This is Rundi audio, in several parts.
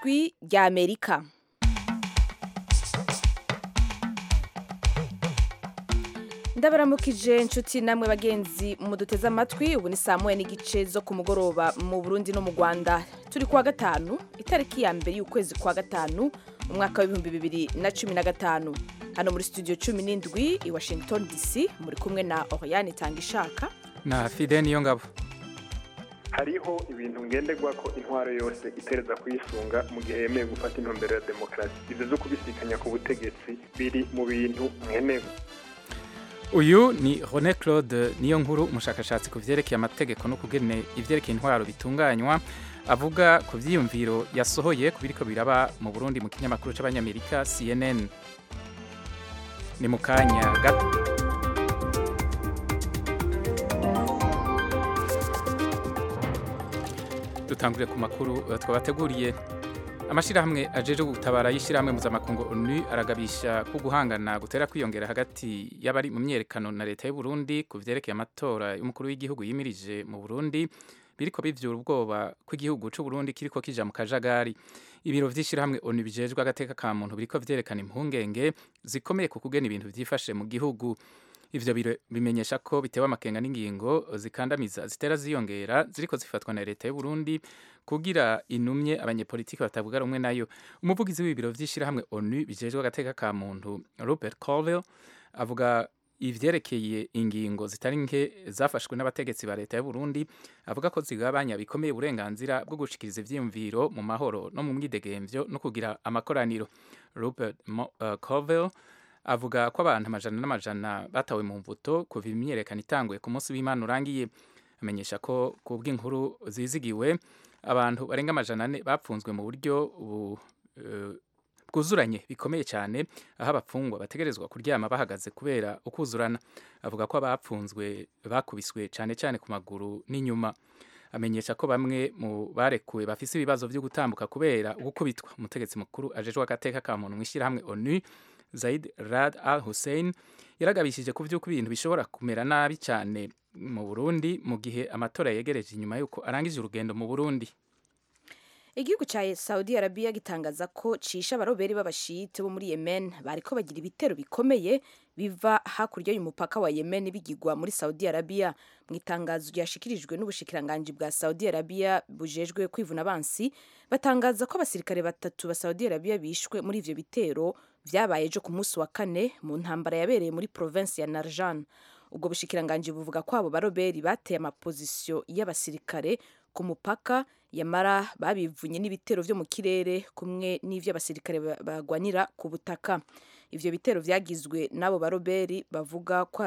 ijwi rya amerika ndabaramukije inshuti namwe bagenzi muduteze amatwi ubu ni saa moya n'igice zo ku mugoroba mu burundi no mu rwanda turi kuwa gatanu itariki ya mbere y'ukwezi kwa gatanu umwaka w'ibihumbi bibiri na cumi na gatanu hano muri studio cumi n'indwi i washington dc muri kumwe na oriane tangishaka na fide niyo ngabo hariho ibintu ngenderwa ko intwaro yose itereza kuyisunga mu gihe yemeye gufata intumbero ya demokarasi ibyo zo kubisikanya ku butegetsi biri mu bintu nkenerwa uyu ni René Claude niyo nkuru umushakashatsi ku vyerekeye amategeko no kugene ivyerekeye intwaro bitunganywa avuga ku vyiyumviro yasohoye ku biriko biraba mu Burundi mu kinyamakuru c'abanyamerika CNN ni mu kanya gato dutangurire ku makuru uh, twabateguriye amashirahamwe ajeje gutabara y'ishirahamwe mpuzamakungu onu aragabisha ko guhangana gutera kwiyongera hagati y'abari mu myerekano na leta y'u Burundi ku vyerekeye amatora y'umukuru w'igihugu yimirije mu Burundi biriko bivyura ubwoba ko igihugu c'u Burundi kiriko kija mu kajagari ibiro vy'ishirahamwe onu bijejwe agateka ka muntu biriko vyerekana impungenge zikomeye ku kugena ibintu vyifashe mu gihugu ivyo biro bimenyesha ko bitewe amakenga n'ingingo zikandamiza zitera ziyongera ziriko zifatwa na leta y'u Burundi kugira inumye abanyepolitiki batavuga rumwe nayo umuvugizi w'ibiro vy'ishirahamwe ONU bijejwe agateka ka muntu Robert Colville avuga ivyerekeye ingingo zitari nke zafashwe n'abategetsi ba leta y'u Burundi avuga ko zigabanya bikomeye uburenganzira bwo gushikiriza ivyiyumviro mu mahoro no mu mwidegemvyo no kugira amakoraniro Robert Mo, uh, Colville avuga ko abantu amajana n'amajana batawe mu mvuto kuva imyiyerekano itanguye ku munsi w'Imana urangiye amenyesha ko ku bw'inkuru zizigiwe abantu barenga amajana ane bapfunzwe mu buryo bwuzuranye bikomeye cyane aho abapfungwa bategerezwa kuryama bahagaze kubera ukuzurana avuga ko abapfunzwe bakubiswe cyane cyane ku maguru n'inyuma amenyesha ko bamwe mu barekuwe bafise ibibazo byo gutambuka kubera gukubitwa umutegetsi mukuru ajejwe agateka ka muntu mu ishyirahamwe onu Zaid Rad Al Hussein yaragabishije ku vyuko ibintu bishobora kumera nabi cyane mu Burundi mu gihe amatora yegereje inyuma yuko arangije urugendo mu Burundi igihugu cya Saudi Arabia gitangaza ko cisha abaroberi b'abashite bo muri Yemen bariko bagira ibitero bikomeye biva hakurya y'umupaka wa Yemen bigirwa muri Saudi Arabia mu itangazo ryashikirijwe n'ubushikiranganje bwa Saudi Arabia bujejwe kwivuna abansi batangaza ko abasirikare batatu ba Saudi Arabia bishwe muri ivyo bitero vyabaye ejo ku munsi wa kane mu ntambara yabereye muri province ya Narjan ubwo bushikiranganje buvuga ko abo baroberi bateye amapozisiyo y'abasirikare ku mupaka yamara babivunye n'ibitero vyo mu kirere kumwe n'ivyo abasirikare bagwanira ku butaka ivyo bitero vyagizwe n'abo baroberi bavuga ko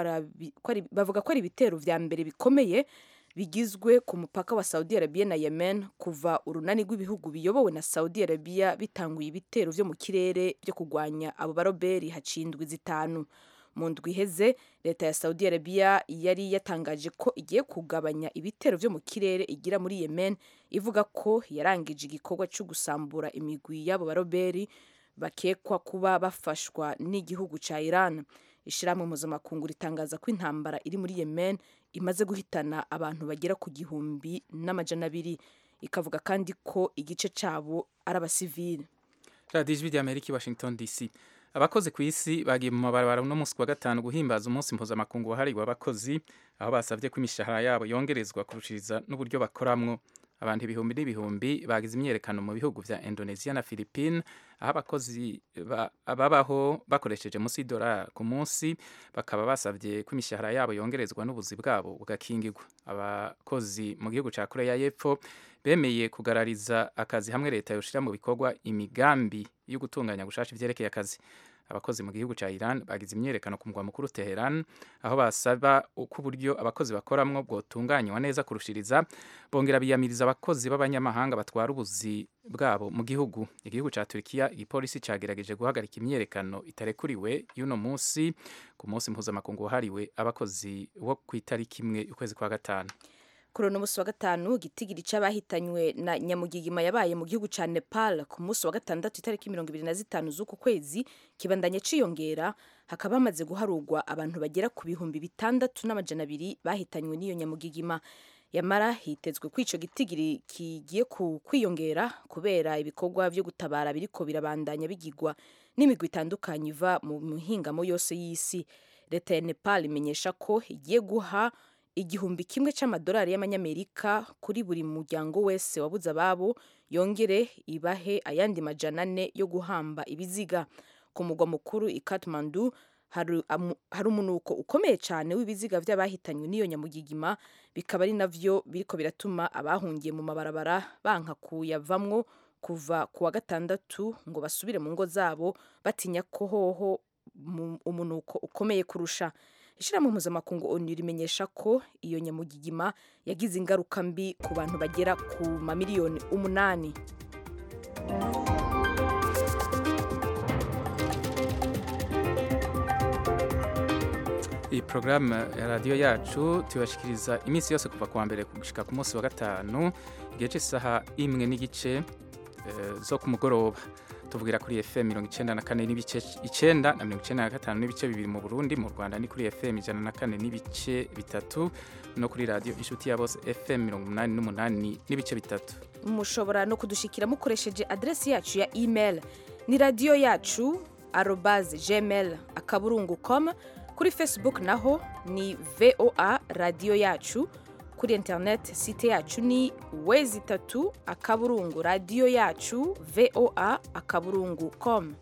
ari ibitero vya mbere bikomeye bigizwe ku mupaka wa Saudi Arabia na Yemen kuva urunani rw'ibihugu biyobowe na Saudi Arabia bitanguye ibitero vyo mu kirere byo kugwanya abo baroberi hacindwi zitanu mu ndwi iheze leta ya Saudi Arabia yari yatangaje ko igiye kugabanya ibitero vyo mu kirere igira muri Yemen ivuga ko yarangije igikorwa cyo gusambura imigwi y'abo baroberi bakekwa kuba bafashwa n'igihugu ca Iran ishiramwe mpuzamakungu ritangaza ko intambara iri muri Yemen imaze guhitana abantu bagera ku gihumbi n'amajana abiri ikavuga kandi ko igice cabo ari abasivili radiyo ijwi ry'amerika i washington dc abakozi ku isi bagiye mu mabarabara uno munsi wa gatanu guhimbaza umunsi mpuzamakungu wahariwe abakozi aho basabye ko imishahara yabo yongerezwa kurushiriza n'uburyo bakoramwo abantu ibihumbi n'ibihumbi bagize imyerekano mu bihugu vya Indonesia na Philippines aho abakozi babaho bakoresheje munsi y'idolari ku munsi bakaba basabye ko imishahara yabo yongerezwa n'ubuzi bwabo bugakingirwa abakozi mu gihugu ca Korea y'Epfo bemeye kugarariza akazi hamwe leta yoshira mu bikorwa imigambi yo gutunganya gushasha ivyerekeye akazi abakozi mu gihugu ca Iran bagize imyerekano ku mugwa mukuru Teheran aho basaba uko uburyo abakozi bakoramwo bwotunganywa neza kurushiriza bongera biyamiriza abakozi b'abanyamahanga batwara ubuzi bwabo mu gihugu igihugu ca Turkiya igipolisi cagerageje guhagarika imyerekano itarekuriwe y'uno munsi ku munsi mpuzamakungu wahariwe abakozi wo kw'itariki imwe ukwezi kwa gatanu kuri uno munsi wa gatanu igitigiri c'abahitanywe na nyamugigima yabaye mu gihugu ca Nepal ku munsi wa gatandatu itariki mirongo ibiri na zitanu z'uku kwezi kibandanye ciyongera hakaba hamaze guharurwa abantu bagera ku bihumbi bitandatu n'amajana abiri bahitanywe n'iyo nyamugigima yamara hitezwe ko ico gitigiri kigiye ku kwiyongera kubera ibikorwa vyo gutabara biriko birabandanya bigirwa n'imigwi itandukanye iva mu mihingamo yose y'isi leta ya nepal imenyesha ko igiye guha igihumbi kimwe c'amadolari y'amanyamerika kuri buri muryango wese wabuze ababo yongere ibahe ayandi majana ane yo guhamba ibiziga ku mugwa mukuru i Kathmandu hari amu- hari umunuko ukomeye cyane w'ibiziga by'abahitanywe n'iyo nyamugigima bikaba ari navyo biriko biratuma abahungiye mu mabarabara banka kuyavamwo kuva ku wa gatandatu ngo basubire mu ngo zabo batinya ko hoho mu- umunuko ukomeye kurusha ishyirahamwe mpuzamakungu onu rimenyesha ko iyo nyamugigima yagize ingaruka mbi ku bantu bagera ku mamiliyoni umunani iyi porogaramu ya radiyo yacu tubashikiriza iminsi yose kuva ku wa mbere gushika ku munsi wa gatanu igihe cy'isaha imwe n'igice eh, zo ku mugoroba tuvugira kuri fm mirongo icenda na kane n'ibice icenda na mirongo icenda na gatanu n'ibice bibiri mu burundi mu rwanda ni kuri fm ijana na kane n'ibice bitatu no kuri radiyo inshuti ya bose fm mirongo umunani n'umunani n'ibice bitatu mushobora no kudushikira mukoresheje adresi yacu ya email ni radiyo yacu arobase gmail akaburungu com kuri facebook naho ni voa radiyo yacu kuri internet site yacu ni wezi itatu akaburungu radiyo yacu voa akaburungu com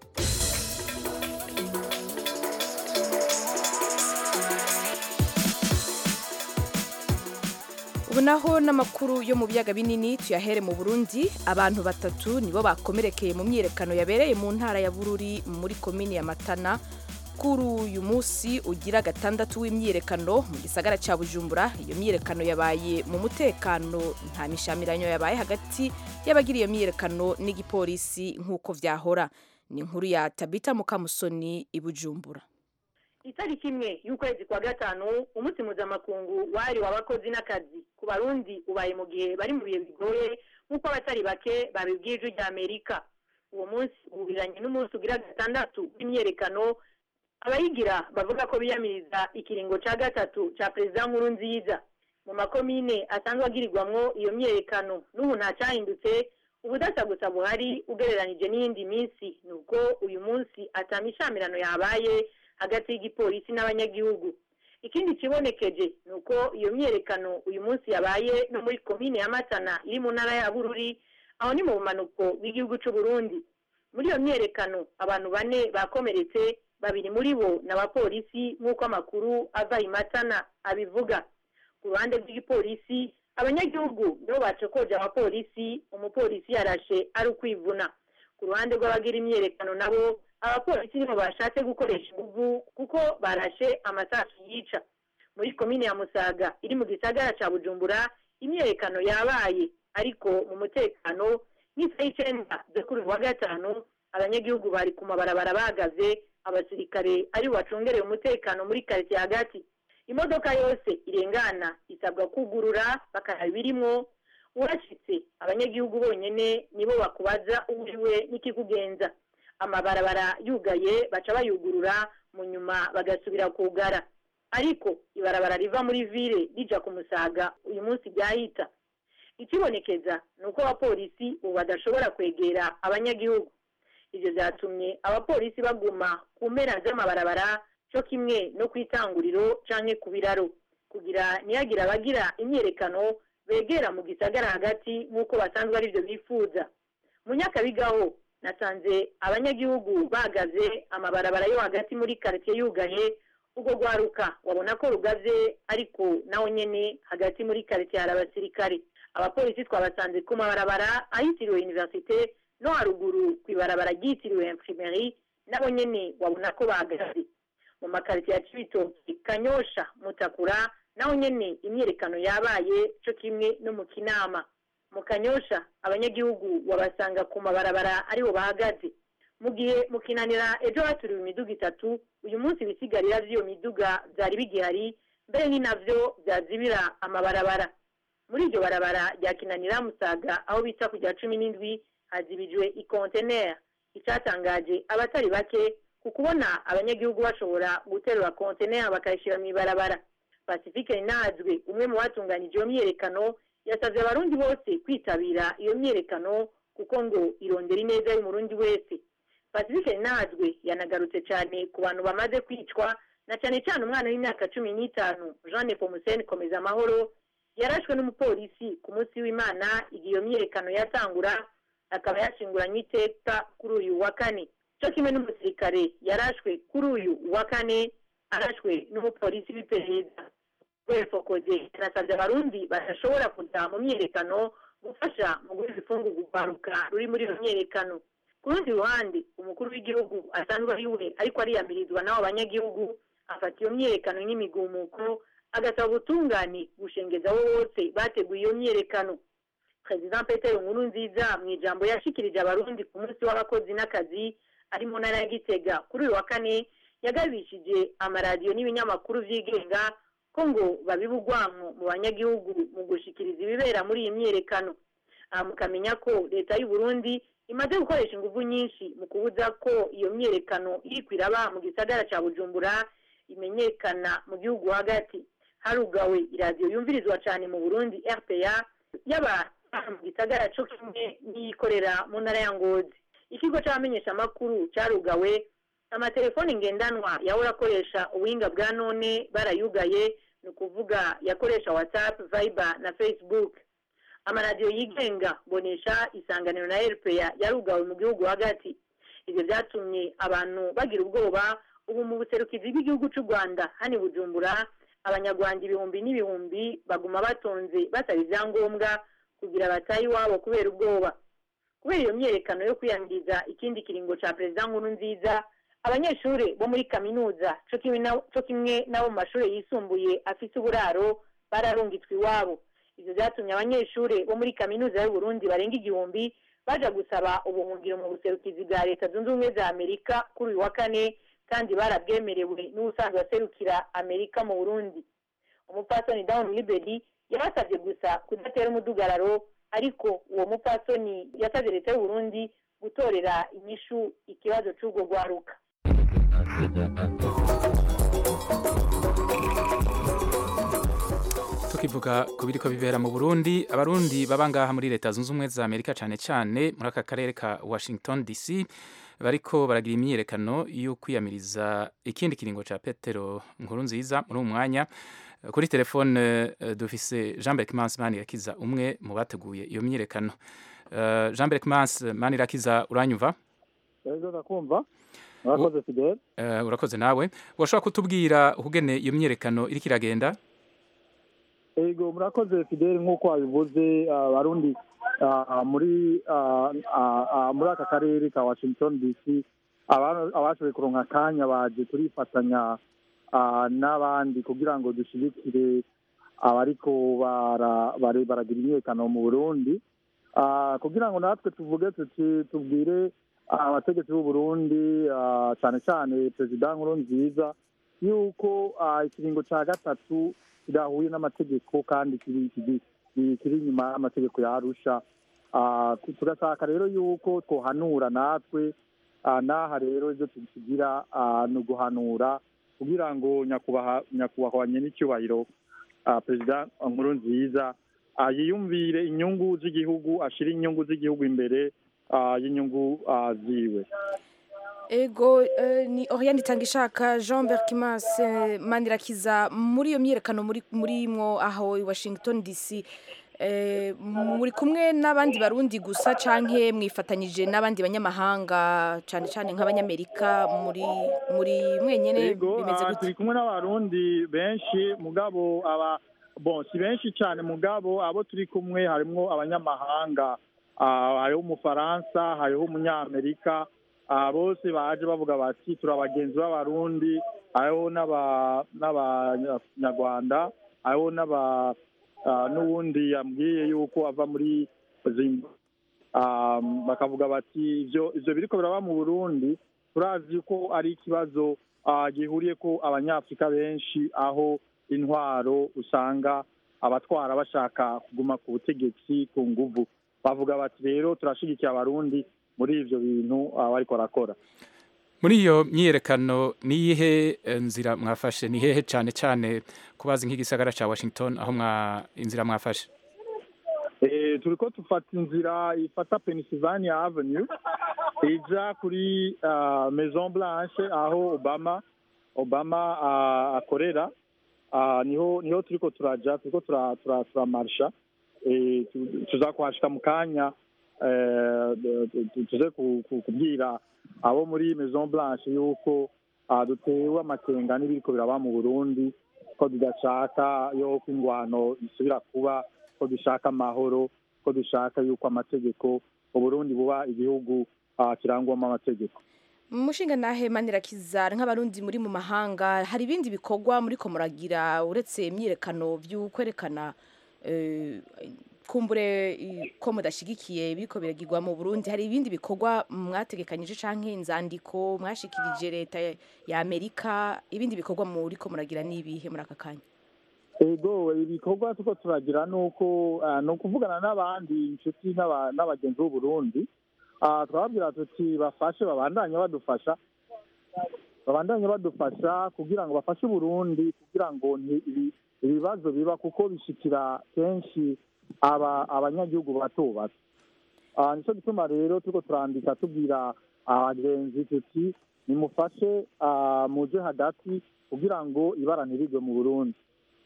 ubu naho n'amakuru yo mu biyaga binini tuyahere mu burundi abantu batatu nibo bakomerekeye mu myiyerekano yabereye mu ntara ya bururi muri komini ya matana kuri uyu munsi ugira gatandatu w'imyiyerekano mu gisagara cya bujumbura iyo myiyerekano yabaye mu mutekano nta mishamiranyo yabaye hagati y'abagira iyo myiyerekano n'igipolisi nk'uko vyahora ni inkuru ya tabita mukamusoni i bujumbura itariki imwe y'ukwezi kwa gatanu umunsi mpuzamakungu wahariwe abakozi n'akazi ku barundi ubaye mu gihe bari mu bihe bigoye nk'uko abatari bake babibwiye ijwi rya amerika uwo munsi uhuriranye n'umunsi ugira gatandatu w'imyerekano abayigira bavuga ko biyamiriza ikiringo ca gatatu ca perezida nkuru nziza mu makomine asanzwe agirirwamwo iyo myerekano n'ubu ntacahindutse ubudasa gusa buhari ugereranije n'iyindi minsi ni uko uyu munsi atamishamirano yabaye hagati y'igipolisi n'abanyagihugu ikindi kibonekeje ni uko iyo myerekano uyu munsi yabaye no muri komine ya matana iri mu ntara ya bururi aho ni mu bumanuko bw'igihugu c'u burundi muri iyo myerekano abantu bane bakomeretse babiri muri bo ni abapolisi nk'uko amakuru ava i matana abivuga ku ruhande rw'igipolisi abanyagihugu nibo bacokoje abapolisi umupolisi yarashe ari ukwivuna ku ruhande rw'abagira imyerekano nabo abapolisi nibo bashatse gukoresha inguvu kuko barashe amasasu yica muri komine ya musaga iri mu gisagara ca bujumbura imyerekano yabaye ariko mu mutekano nk'isaha y'icenda zo kuri uyu wa gatanu abanyagihugu bari ku mabarabara bahagaze abasirikare ari bacungereye umutekano muri karitsiye hagati imodoka yose irengana isabwa kugurura bakaraba ibirimwo urashitse abanyagihugu bonyene nibo bakubaza uriwe n'ikikugenza amabarabara yugaye baca bayugurura mu nyuma bagasubira kugara ariko ibarabara riva muri vile rija ku musaga uyu munsi ryahita ikibonekeza ni uko abapolisi ubu badashobora kwegera abanyagihugu ivyo vyatumye abapolisi baguma ku mpera z'amabarabara co kimwe no kw'itanguriro canke ku biraro kugira ntihagire abagira imyerekano begera mu gisagara hagati nk'uko basanzwe arivyo bifuza mu nyakabigaho nasanze abanyagihugu bahagaze amabarabara yo hagati muri karitsiye yugaye ubwo rwaruka wabona ko rugaze ariko naho nyene hagati muri karitsiye hari abasirikare abapolisi twabasanze ku mabarabara ahitiriwe universite no haruguru ku ibarabara ryitiriwe imprimerie nabo nyene wabona ko bahagaze mu makaritsiye ya cibitoki kanyosha mutakura naho nyene imyerekano yabaye co kimwe no mu kinama mu kanyosha abanyagihugu wabasanga ku mabarabara aribo bahagaze mu gihe mu kinanira ejo haturiwe imiduga itatu uyu munsi ibisigarira vy'iyo miduga vyari bigihari mbere ni navyo vyazibira amabarabara muri iryo barabara rya kinanira musaga aho bita ku rya cumi n'indwi hazibijwe ikonteneri icatangaje abatari bake ku kubona abanyagihugu bashobora guterura konteneri bakayishira mw'ibarabara pacifique nazwe umwe mu batunganije iyo myiyerekano yasabye abarundi bose kwitabira iyo myiyerekano kuko ngo irondera ineza y'umurundi wese pacifique nazwe yanagarutse cyane ku bantu bamaze kwicwa na cyane cyane umwana w'imyaka cumi n'itanu jean nepomuseni komeza amahoro yarashwe n'umupolisi ku munsi w'imana igihe iyo myiyerekano yatangura akaba yashinguranywe iteka kuri uyu wa kane cyo kimwe n'umusirikare yarashwe kuri uyu wa kane arashwe n'umupolisi w'iperereza rwefokoze yanasabye abarundi badashobora kujya mu myiyerekano gufasha mu guha ifungurwa urwaruka ruri muri iyo myiyerekano ku rundi ruhande umukuru w'igihugu asanzwe ari we ariko ariyamirizwa n'abo banyagihugu afata iyo myiyerekano nk'imigumuko agasaba ubutungane gushengeza abo bose bateguye iyo myiyerekano perezida petero nkuru nziza mu ijambo yashikirije abarundi ku munsi w'abakozi n'akazi ari mu ntara ya gitega kuri uyu wa kane yagabishije amaradiyo n'ibinyamakuru byigenga ko ngo babiba urwanko mu banyagihugu mu gushikiriza ibibera muri iyi myiyerekano aha mukamenya ko leta y'u Burundi imaze gukoresha ingufu nyinshi mu kubuza ko iyo myiyerekano iri kwiraba mu gisagara cya bujumbura imenyekana mu gihugu hagati harugawe iradiyo yumvirizwa cyane mu burundi rpa yaba mu gisagara cyo kimwe n'iyikorera mu ntara ya ngozi ikigo cy'abamenyeshamakuru cyarugawe amatelefoni ngendanwa yahora akoresha ubuhinga bwa none barayugaye ni ukuvuga yakoresha whatsapp viber na facebook amaradiyo yigenga bonesha isanganiro na rpa yarugawe mu gihugu hagati ibyo byatumye abantu bagira ubwoba ubu mu buserukizi bw'igihugu cy'u rwanda hani bujumbura abanyarwanda ibihumbi n'ibihumbi baguma batonze basaba ibyangombwa kugira batahe iwabo kubera ubwoba kubera iyo myiyerekano yo kwiyamiriza ikindi kiringo cya perezida nkuru nziza abanyeshuri bo muri kaminuza cyo kimwe n'abo mu mashuri yisumbuye afite uburaro bararungitswe iwabo ibyo byatumye abanyeshuri bo muri kaminuza y'u Burundi barenga igihumbi baja gusaba ubuhungiro mu buserukizi bwa leta zunze ubumwe za amerika kuri uyu wa kane kandi barabwemerewe n'ubusanzwe aserukira amerika mu burundi umupasoni down liberi yabasabye gusa kudatera umudugararo ariko uwo mupasoni yasabye leta y'u Burundi gutorera inyishu ikibazo cy'urwo rwaruka tukivuga ku biriko bibera mu Burundi abarundi baba ngaha muri leta zunze ubumwe za Amerika cyane cyane muri aka karere ka Washington DC bariko baragira imyiyerekano yo kwiyamiriza ikindi kiringo ca Petero nkuru nziza muri uyu mwanya kuri telefone dufise Jean Berc Mans Manirakiza umwe mu bateguye iyo myiyerekano Jean Berc Mans Manirakiza uranyumva Ego ndakumva urakoze Fidel urakoze nawe washobora kutubwira ukugene iyo myiyerekano iriko iragenda ego murakoze Fidel nk'uko wabivuze abarundi muri muri aka karere ka Washington DC abashoboye kuronka akanya baje turifatanya n'abandi kugira ngo dushyigikire abariko baragira imyiyerekano mu burundi kugira ngo natwe tuvuge tuti tubwire abategetsi b'u Burundi cyane cyane perezida nkuru nziza yuko ikiringo cya gatatu kidahuye n'amategeko kandi kiri inyuma y'amategeko ya arusha tugashaka rero yuko twohanura natwe n'aha rero ibyo tugira ni uguhanura kugira ngo nyakubahwa n'icyubahiro perezida nkuru nziza yiyumvire inyungu z'igihugu ashyire inyungu z'igihugu imbere y'inyungu ziwe ego ni oriyani itanga ishaka jean berkimas manirakiza muri iyo myiyerekano muri mwo aho i washington dc muri kumwe n'abandi barundi gusa cyangwa mwifatanyije n'abandi banyamahanga cyane cyane nk'abanyamerika muri muri mwenyine bimeze gute turi kumwe n'abarundi benshi mugabo aba bon si benshi cyane mugabo abo turi kumwe harimo abanyamahanga hariho umufaransa hariho umunyamerika bose baje bavuga bati turi abagenzi b'abarundi hariho n'abanyarwanda hariho n'aba n'ubundi yambwiye yuko ava muri zimba bakavuga bati ibyo biriko biraba mu burundi turazi ko ari ikibazo gihuriye ko abanyafurika benshi aho intwaro usanga abatwara bashaka kuguma ku butegetsi ku nguvu bavuga bati rero turashigikiye abarundi muri ivyo bintu bariko barakora muri iyo myiyerekano ni iyihe eh, nzira mwafashe ni hehe cyane cyane kubazi nk'igisagara cya washington aho mwa inzira mwafashe Eh, turiko dufata inzira ifata Pennsylvania Avenue ija kuri ah, Maison Blanche aho Obama Obama ah, akorera Ah, niho niho turiko turaja turiko tura- tura- turamarsha Eh, tu- tuza kuhashika mu kanya eh, tu- tu- tuze ku- ku- kubwira abo muri Maison Blanche yuko ah, dutewe amakenga n'ibiriko biraba mu Burundi ko tudashaka yuko ingwano isubira kuba ko dushaka amahoro ko dushaka yuko amategeko uburundi buba igihugu ah, kirangwamo amategeko mushinga nahe manirakiza nk'abarundi muri mu mahanga hari ibindi bikorwa muri ko muragira uretse imyiyerekano by'ukwerekana eh, kumbure eh, ko mudashigikiye biriko biragirwa mu Burundi hari ibindi bikorwa mwategekanyije canke inzandiko mwashikirije leta ya Amerika ibindi bikorwa muri ko muragira nibihe muri aka kanya ego ibikorwa tuko turagira nuko ah, ni ukuvugana n'abandi inshuti n'aba- n'abagenzi b'uburundi Ah, turababwira tuti bafashe babandanye badufasha babandanye badufasha kugira ngo bafashe uburundi kugira ngo nti- ibi- ibibazo biba kuko bishikira kenshi aba abanyagihugu bato bato Ah, nico gituma rero turiko turandika tubwira abagenzi tuti nimufashe ah, muje hagati kugira ngo ibara ntirigwe mu burundi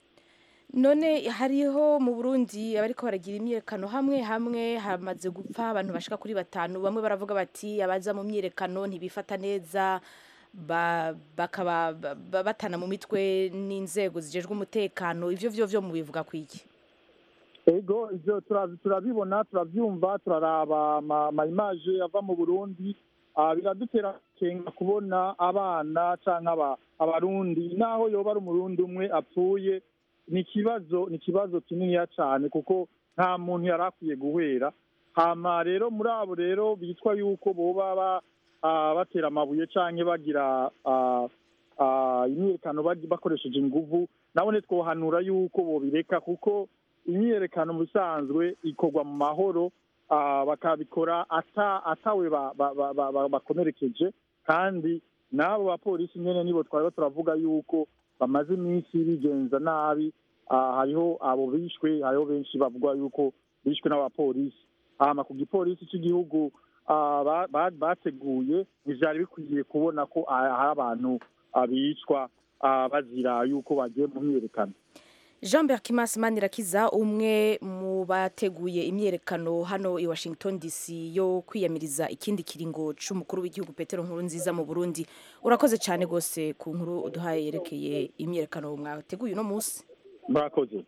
none hariho mu Burundi abariko baragira imyiyerekano hamwe hamwe hamaze gupfa abantu bashika kuri batanu bamwe baravuga bati abaza mu myiyerekano ntibifata neza ba- bakaba ba- ba- batana mu mitwe n'inzego zijejwe umutekano ivyo vyo vyo mubivuga kwiki ego ivyo turabi- turabibona turavyumva turaraba ama- ama imaje ava mu burundi Ah, biradutera kenga kubona abana canke aba- abarundi naho yoba ari umurundi umwe apfuye ni ikibazo ni ikibazo kininiya cane kuko nta muntu yari akwiye guhera hama rero muri abo rero bitwa yuko boba ba- ah, batera amabuye canke bagira ah, ah, imyiyerekano bagi- bakoresheje inguvu nabone twohanura yuko bobireka kuko imyiyerekano mu bisanzwe ikorwa mu mahoro ah, bakabikora ata atawe ba- ba- ba- ba- ba- bakomerekeje kandi n'abo bapolisi nyene nibo twari turavuga yuko bamaze iminsi bigenza nabi Ah, hariho abo bishwe hariho benshi bavuga yuko bishwe n'abapolisi hama ku gipolisi cy'igihugu ah, ba- ba- bateguye ntivyari bikwiye kubona ko ah, hari abantu ah, bicwa ah, bazira yuko bagiye mu myiyerekano Jean Berkimas Manirakiza umwe mu bateguye imyerekano hano i Washington DC yo kwiyamiriza ikindi kiringo c'umukuru w'igihugu Petero Nkurunziza mu Burundi urakoze cyane gose ku nkuru uduhaye yerekeye imyerekano mwateguye uno munsi murakoze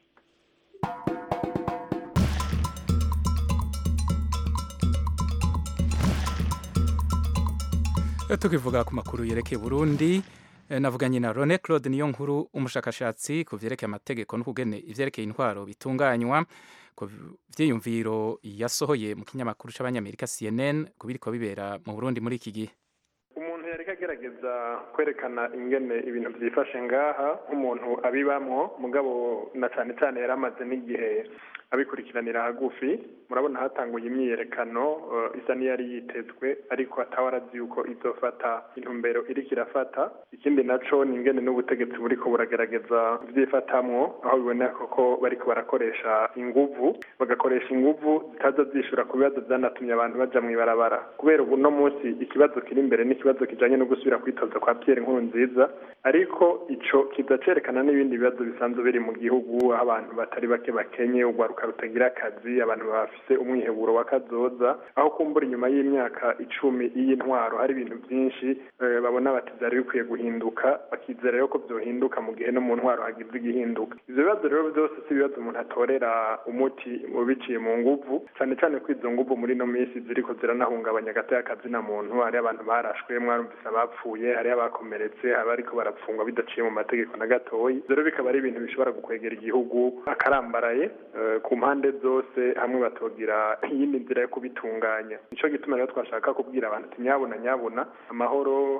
tukivuga ku makuru yerekeye Burundi eh, navuganye na Rone Claude niyo nkuru umushakashatsi ku vyerekeye amategeko no kugene ivyerekeye intwaro bitunganywa ku vyiyumviro yasohoye mu kinyamakuru c'abanyamerika CNN ku biriko bibera mu Burundi muri iki gihe umuntu yariko agerageza kwerekana ingene ibintu byifashe ngaha nk'umuntu abibamwo mugabo na cane cane yari amaze n'igihe abikurikiranira hagufi murabona hatanguye imyiyerekano eh, isa n'iyari yitezwe ariko atawe arazi yuko izofata intumbero iriko irafata ikindi naco ni ingene n'ubutegetsi buriko buragerageza vyifatamwo aho biboneka ko bariko barakoresha inguvu bagakoresha inguvu zitaza zishura ku bibazo vyanatumye abantu baja mw'ibarabara kubera ubu no munsi ikibazo kiri imbere n'ikibazo kijanye no gusubira kwitoza kwa Pierre Nkurunziza ariko ico kiza cerekana n'ibindi bibazo bisanzwe biri mu gihugu aho abantu batari bake bakenye urwaruka rutagira akazi abantu bafise umwiheburo wa kazoza aho kumbura inyuma y'imyaka icumi y'intwaro hari ibintu byinshi eh, babona bati vyari bikwiye guhinduka bakizera rero ko vyohinduka mu gihe no mu ntwaro hagize igihinduka ivyo bibazo rero byose si ibibazo umuntu atorera umuti mu biciye mu nguvu cane cane ko izo nguvu muri no minsi ziriko ziranahungabanya agati y'akazi na muntu hari abantu barashwe mwarumvise abapfuye hari abakomeretse abariko barapfungwa bidaciye mu mategeko na gatoyi ivyo rero bikaba ari ibintu bishobora gukwegera igihugu akarambaraye eh, ku mpande zose hamwe batogira iyindi nzira yo kubitunganya nico gituma rero twashaka kubwira abantu ati nyabuna nyabuna amahoro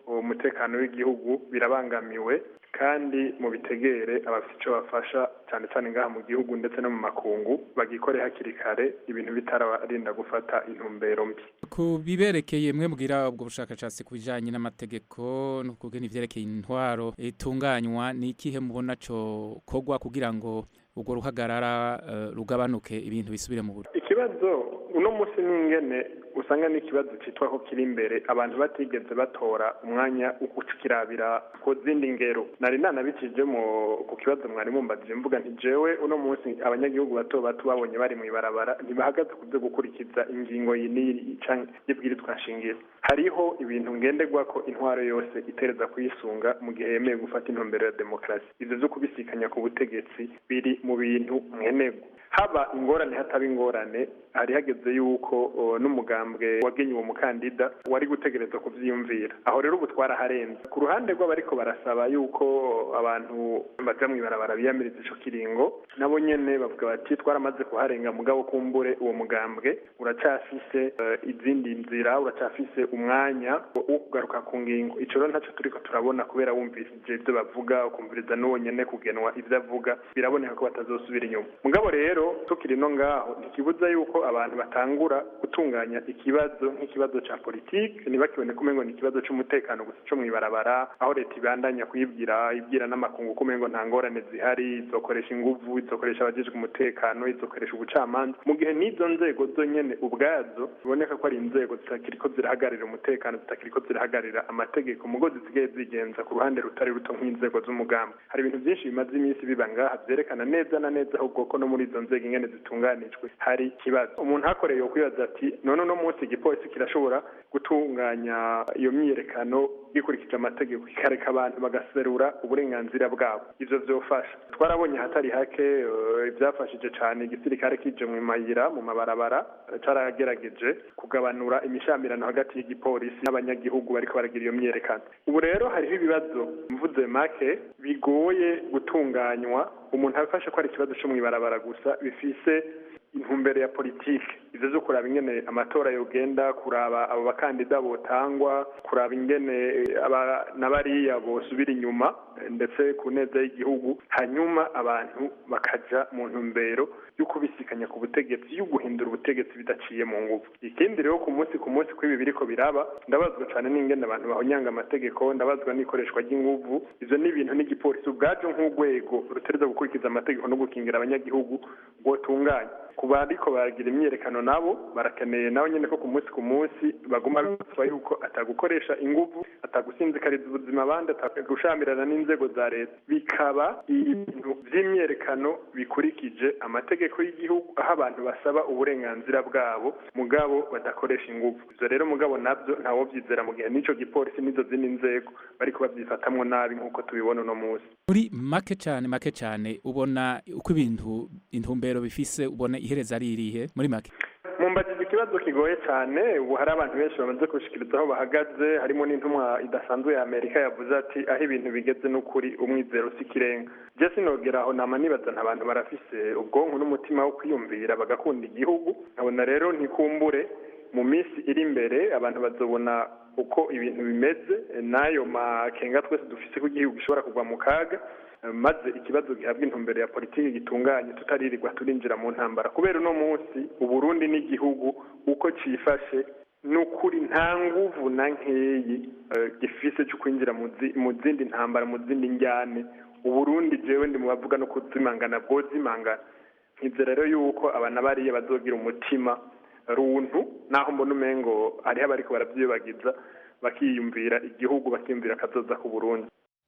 umutekano w'igihugu birabangamiwe kandi mu bitegere abafite icyo bafasha cyane cyane ngaha mu gihugu ndetse no mu makungu bagikore hakiri kare ibintu bitarabarinda gufata intumbero mbi ku biberekeye mwe mbwira ubwo bushakashatsi ku bijyanye n'amategeko no kugena ivyerekeye intwaro itunganywa ni ikihe mubona cyo kogwa kugira ngo ubwo ruhagarara eh, rugabanuke ibintu bisubire mu buryo ikibazo uno munsi n'ingene usanga n'ikibazo cyitwa ko kiri imbere abantu batigeze batora umwanya wo gucikirabira ku zindi ngero nari nanabikije mu ku kibazo mwari mumbajije mvuga nti jewe uno munsi abanyagihugu bato bato babonye bari mu ibarabara ntibahagaze ku byo gukurikiza ingingo iyi n'iyi canke y'ibwirizwa nshingiro hariho ibintu ngenderwa ko intwaro yose itereza kuyisunga mu gihe yemeye gufata intumbero ya demokarasi ivyo vyo kubisikanya ku butegetsi biri mu bintu nkenerwa haba ingorane hataba ingorane hari hageze yuko o, n'umugambwe wagenye uwo mukandida wari gutegerezwa kuvyiyumvira aho rero ubu twaraharenze ku ruhande rw'abariko barasaba yuko abantu baja mw'ibarabara biyamiriza ico kiringo nabo nyene bavuga bati twaramaze kuharenga mugabo kumbure uwo mugambwe uracafise eh, izindi nzira uracafise umwanya wo kugaruka ku ngingo ico rero ntaco turiko turabona kubera wumvise ivyo bavuga ukumviriza n'uwo nyene kugenwa ivyo avuga biraboneka ko batazosubira inyuma mugabo rero tukiri no ngaho ntikibuza yuko abantu batangura gutunganya ikibazo nk'ikibazo ca politike ntibakibone kumengo ni ikibazo c'umutekano gusa co mw'ibarabara aho leta ibandanya kuyibwira ibwira n'amakungu kumengo nta ngorane zihari izokoresha inguvu izokoresha abajejwe umutekano izokoresha ubucamanza mu gihe n'izo nzego zonyene ubwazo biboneka ko ari inzego zitakiriko zirahagararira umutekano zitakiriko zirahagararira amategeko mugo zisigaye zigenza ku ruhande rutari ruto nk'inzego z'umugambi hari ibintu byinshi bimaze iminsi biba ngaha vyerekana neza na neza ahubwo ko no muri izo nzego ingene zitunganijwe hari ikibazo umuntu hakoreye yo kwibaza ati none uno munsi igipolisi kirashobora gutunganya iyo myiyerekano gikurikije amategeko kikareka abantu bagaserura uburenganzira bwabo ivyo vyofasha twarabonye hatari hake eh, ivyafashije cane igisirikare kije mu mayira mu mabarabara eh, caragerageje kugabanura imishamirano hagati y'igipolisi n'abanyagihugu bariko baragira iyo myiyerekano ubu rero hariho ibibazo mvuze make bigoye gutunganywa umuntu afashe ko ari ikibazo co mw'ibarabara gusa bifise intumbero ya politike ivyo vyo kuraba ingene amatora yogenda kuraba abo bakandida botangwa kuraba ingene eh, aba n'abariya bosubira inyuma eh, ndetse ku neza y'igihugu hanyuma abantu bakaja mu ntumbero yo kubisikanya ku butegetsi yo guhindura ubutegetsi bidaciye mu nguvu ikindi rero ku munsi ku munsi kw'ibi biriko biraba ndabazwa cane n'ingene abantu bahonyanga amategeko ndabazwa n'ikoreshwa ry'inguvu ivyo ni ibintu n'igipolisi ubwaco nk'urwego rutereza gukurikiza amategeko no gukingira abanyagihugu rwotunganya ku bariko baragira imyiyerekano nabo barakeneye nabo nyene ko ku munsi ku munsi baguma bibasaba yuko atagukoresha inguvu atagusinzikariza ubuzima abandi atagushamirana n'inzego za leta bikaba ibintu vy'imyiyerekano bikurikije amategeko y'igihugu aho abantu basaba uburenganzira bwabo mugabo badakoresha inguvu ivyo rero mugabo navyo ntawovyizera mu gihe n'ico gipolisi n'izo zindi nzego bariko bavyifatamwo nabi nk'uko tubibona uno munsi muri make cyane make cyane ubona uko ibintu intumbero bifise ubona ihereza ari irihe muri make mumbajije ikibazo kigoye cyane ubu hari abantu benshi bamaze gushikiriza aho bahagaze harimo n'intumwa idasanzwe ya amerika yavuze ati aho ibintu bigeze n'ukuri umwizero si ikirenga je sinogera aho nama nibaza nta bantu barafise ubwonko n'umutima wo kwiyumvira bagakunda igihugu nkabona rero ntikumbure mu minsi iri imbere abantu bazobona uko ibintu bimeze n'ayo makenga twese dufise ko igihugu gishobora kugwa mu kaga maze ikibazo gihabwa intumbero ya politiki gitunganye tutaririrwa turinjira mu ntambara kubera uno munsi uburundi n'igihugu uko cifashe n'ukuri nta nguvu na nkeyi eh, gifise cyo kwinjira mu zi- mu zindi ntambara mu zindi njyane uburundi jewe ndi mu bavuga no kuzimangana bwozimangana nkizera rero yuko abana bariya bazogira umutima runtu naho mbona umengo hariho abariko baravyibagiza bakiyumvira igihugu bakiyumvira akazoza ku burundi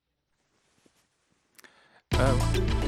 Uh,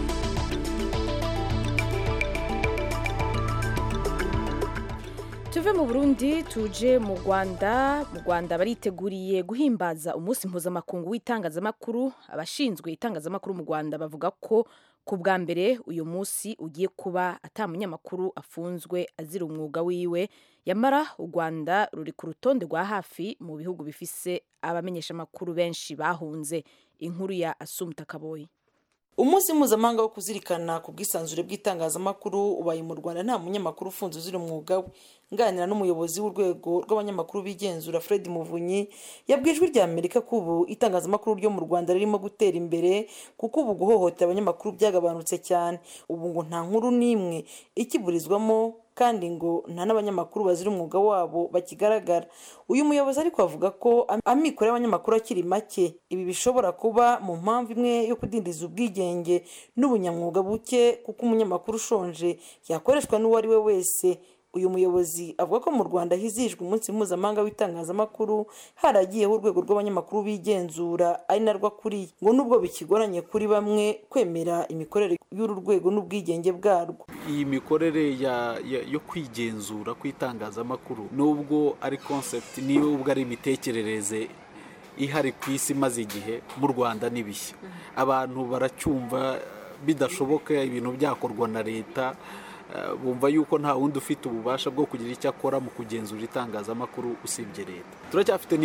tuve mu burundi tuje mu rwanda mu rwanda bariteguriye guhimbaza umunsi mpuzamakungu w'itangazamakuru abashinzwe itangazamakuru mu rwanda bavuga ko ku bwa mbere uyu munsi ugiye kuba ata munyamakuru afunzwe azira umwuga wiwe yamara u rwanda ruri ku rutonde rwa hafi mu bihugu bifise abamenyeshamakuru benshi bahunze inkuru ya asumta kaboyi umunsi mpuzamahanga wo kuzirikana ku bwisanzure bw'itangazamakuru ubaye mu rwanda nta munyamakuru ufunze uzira umwuga we nganira n'umuyobozi w'urwego rw'abanyamakuru bigenzura fred muvunyi yabwiye ijwi rya amerika ko ubu itangazamakuru ryo mu rwanda ririmo gutera imbere kuko ubu guhohotera abanyamakuru byagabanutse cyane ubu ngo nta nkuru n'imwe ikiburizwamo kandi ngo nta n'abanyamakuru bazira umwuga wabo bakigaragara uyu muyobozi ariko avuga ko amikoro y'abanyamakuru akiri make ibi bishobora kuba mu mpamvu imwe yo kudindiza ubwigenge n'ubunyamwuga buke kuko umunyamakuru ushonje yakoreshwa n'uwo ari we wese uyu muyobozi avuga ko mu rwanda hizihijwe umunsi mpuzamahanga w'itangazamakuru haragiyeho urwego rw'abanyamakuru bigenzura ari narwo akuriye ngo nubwo bikigoranye kuri bamwe kwemera imikorere y'uru rwego n'ubwigenge bwarwo iyi mikorere yo kwigenzura kw'itangazamakuru nubwo ari concept nubwo ari imitekerereze ihari ku isi imaze igihe mu rwanda ni bishya abantu baracyumva bidashoboka ibintu byakorwa na leta bumva yuko nta wundi ufite ububasha bwo kugira icyo akora mu kugenzura itangazamakuru usibye leta turacyafite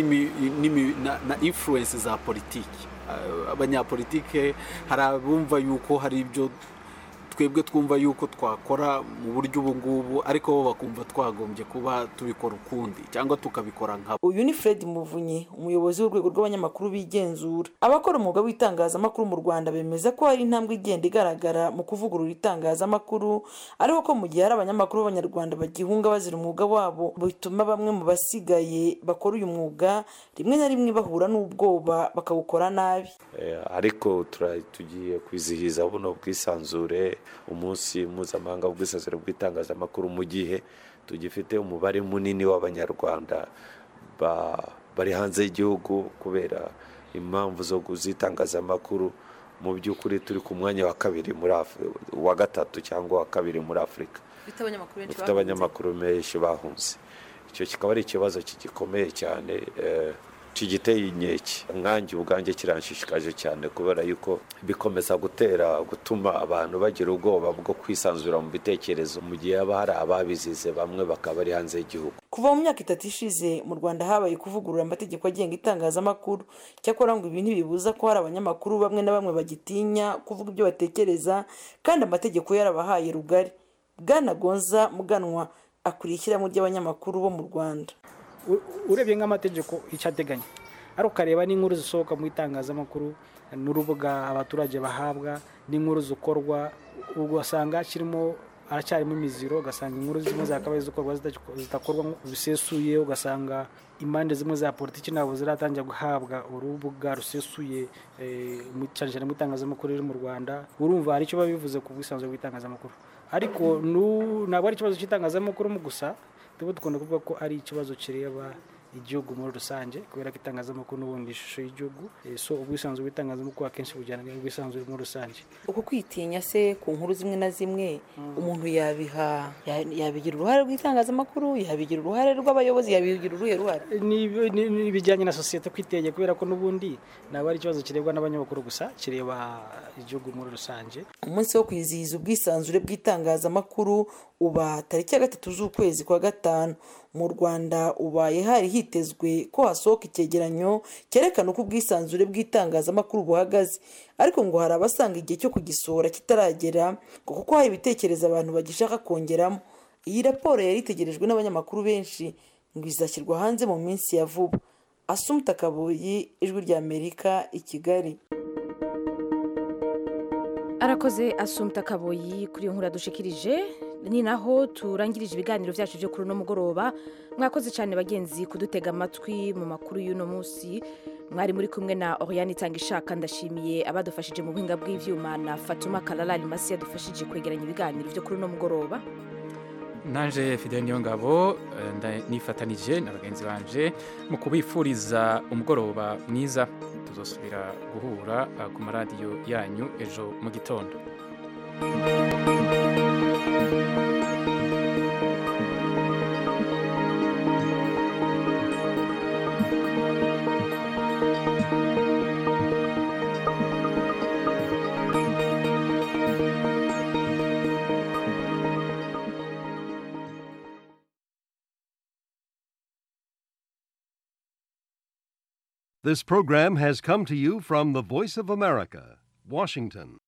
na influence za politiki abanyapolitike hari abumva yuko hari ibyo twebwe twumva yuko twakora mu buryo ubu ngubu ariko bo bakumva twagombye kuba tubikora ukundi cyangwa tukabikora nka uyu ni fred muvunyi umuyobozi w'urwego rw'abanyamakuru bigenzura abakora umwuga w'itangazamakuru mu rwanda bemeza ko hari intambwe igenda igaragara mu kuvugurura itangazamakuru ariko ko mu gihe hari abanyamakuru b'abanyarwanda bagihunga bazira umwuga wabo bituma bamwe mu basigaye bakora uyu mwuga rimwe na rimwe bahura n'ubwoba bakawukora nabi ariko tugiye kwizihiza buno bwisanzure umunsi mpuzamahanga w'ubwisanzure bw'itangazamakuru mu gihe tugifite umubare munini w'abanyarwanda bari hanze y'igihugu kubera impamvu zo kuzitangazamakuru mu by'ukuri turi ku mwanya wa kabiri muri wa gatatu cyangwa wa kabiri muri afurika dufite abanyamakuru benshi bahunze icyo kikaba ari ikibazo gikomeye cyane kigiteye inkeke nkange ubwanjye kiranshishikaje cyane kubera yuko bikomeza gutera gutuma abantu bagira ubwoba bwo kwisanzura mu bitekerezo mu gihe haba hari ababizize bamwe bakaba bari hanze y'igihugu kuva mu myaka itatu ishize mu rwanda habaye kuvugurura amategeko agenga itangazamakuru cyakora ngo ibi ntibibuza ko hari abanyamakuru bamwe na bamwe bagitinya kuvuga ibyo batekereza kandi amategeko yarabahaye rugari bwana gonza muganwa akuriye ishyirahamwe ry'abanyamakuru bo mu rwanda urebye nk'amategeko icyo ateganya ari ukareba n'inkuru zisohoka mu itangazamakuru n'urubuga abaturage bahabwa n'inkuru zikorwa ugasanga kirimo haracyarimo imiziro ugasanga inkuru zimwe zakabaye zikorwa zidakorwa bisesuye ugasanga impande zimwe za politiki ntabwo ziratangira guhabwa urubuga rusesuye cyane cyane mu itangazamakuru riri mu rwanda urumva hari icyo biba bivuze ku bwisanzure bw'itangazamakuru ariko ntabwo ari ikibazo cy'itangazamakuru gusa tuba dukunda kuvuga ko ari ikibazo kireba igihugu muri rusange kubera ko itangazamakuru n'ubundi ishusho y'igihugu so ubwisanzure bw'itangazamakuru akenshi bujyana n'ubwisanzure muri rusange uko kwitinya se ku nkuru zimwe na zimwe umuntu yabiha yabigira uruhare rw'itangazamakuru yabigira uruhare rw'abayobozi yabigira uruhe ruhare n'ibijyanye na sosiyete kwiteye kubera ko n'ubundi ntabwo ari ikibazo kirebwa n'abanyamakuru gusa kireba igihugu muri rusange umunsi wo kwizihiza ubwisanzure bw'itangazamakuru uba tariki ya gatatu z'ukwezi kwa gatanu mu rwanda ubaye hari hitezwe ko hasohoka icyegeranyo cyerekana uko ubwisanzure bw'itangazamakuru buhagaze ariko ngo hari abasanga igihe cyo kugisohora kitaragera ngo kuko hari ibitekerezo abantu bagishaka kongeramo iyi raporo yari itegerejwe n'abanyamakuru benshi ngo izashyirwa hanze mu minsi ya vuba asumuta kabuyi ijwi ry'amerika i kigali arakoze asumta kaboyi kuri iyo nkuru yadushikirije ni naho turangirije ibiganiro byacu byo kuri uno mugoroba mwakoze cyane bagenzi kudutega amatwi mu makuru y'uno munsi mwari muri kumwe na oriyani itanga ishaka ndashimiye abadufashije mu buhinga bw'ibyuma na fatuma kararari masi yadufashije kwegeranya ibiganiro byo kuri uno mugoroba nanje fidel niyo ngabo nifatanije na bagenzi banje mu kubifuriza umugoroba mwiza tuzosubira guhura ku maradiyo yanyu ejo mu gitondo This program has come to you from the Voice of America, Washington.